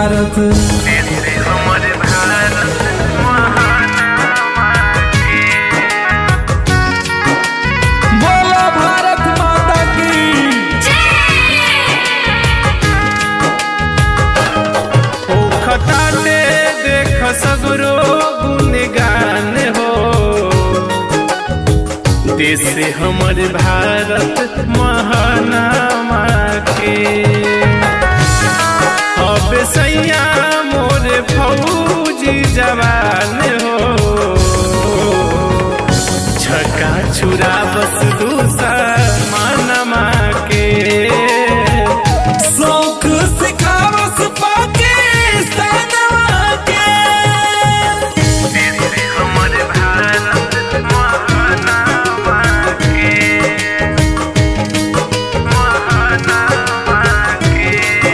भारत देश हमर भारत महानामा के बोलो भारत माता की ओ खताटे देख सगरो गुणगान हो देश हमर भारत महानामा के अब सैया मोर फौजी जवान हो छक्का छुरा बस दूसरा मानमा के शौक सिखावस पाकिस्तान के देश हमर भारत महानामा के महानामा के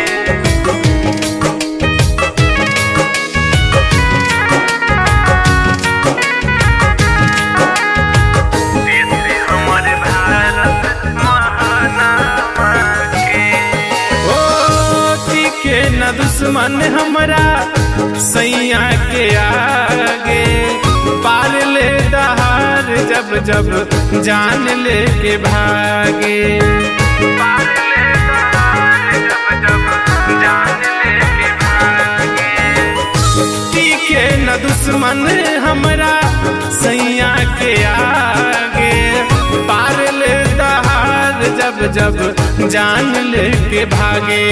देश हमर भारत महानामा के ओ के न दुश्मन हमरा सैया के आगे पार ले दहार जब जब जान ले के भागे पार ले दहार जब जब जान ले के भागे के न दुश्मन हमरा सैया के आगे पार ले दहार जब जब जान ले के भागे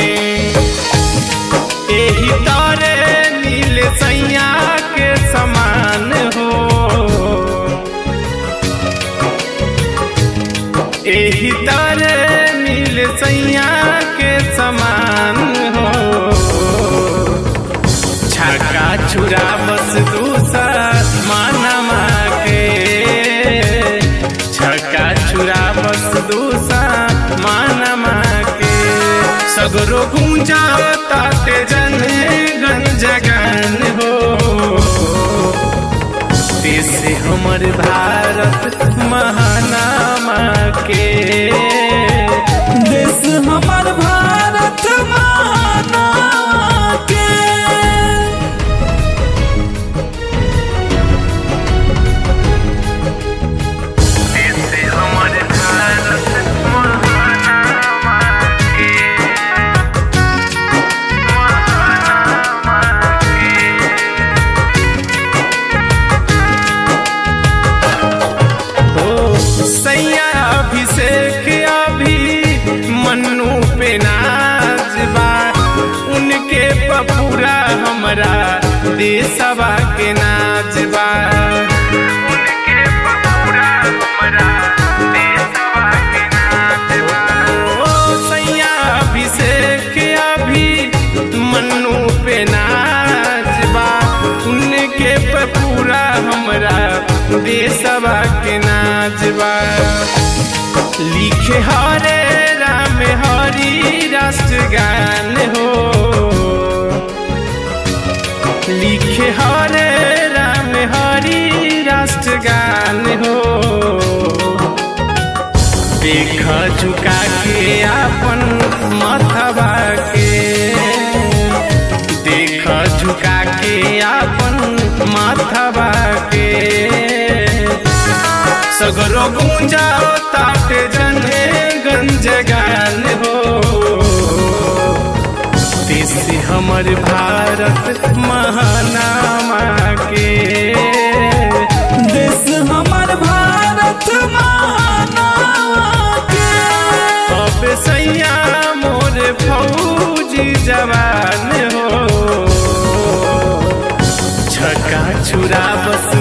एही तारे नील सैया के समान हो एही तारे नील सैया के समान हो छक्का छुरा बस दूसरा मानमा के छक्का छुरा बस दूसरा मानमा के सगरो गूंजा ताते जन गन जगन हो देश हमर भारत महानामा के देश हमार भारत माना के देश हमर भारत महानामा के महानामा के ओ सैया अभिषेक अभी मन्नू पे नाच बा उनके पपूरा हमरा देशवा के नाच बा उनके पपूरा हमरा देशवा के नाच बा ओ सैया अभिषेक अभी मन्नू पे नाच बा उनके पपूरा हमरा देशवा के नाच बा लिखे हरे राम हरि राष्ट्रगान हो लिखे हरे राम हरि राष्ट्रगान हो देख झुका के अपन मथवा के देख झुका के अपन माथवा के सगरो गूंजा ताटे जने गंज गान हो देश हमर भारत महानामा के देश हमार भारत माना के अब सैया मोर फौजी जवान हो छक्का छुरा बस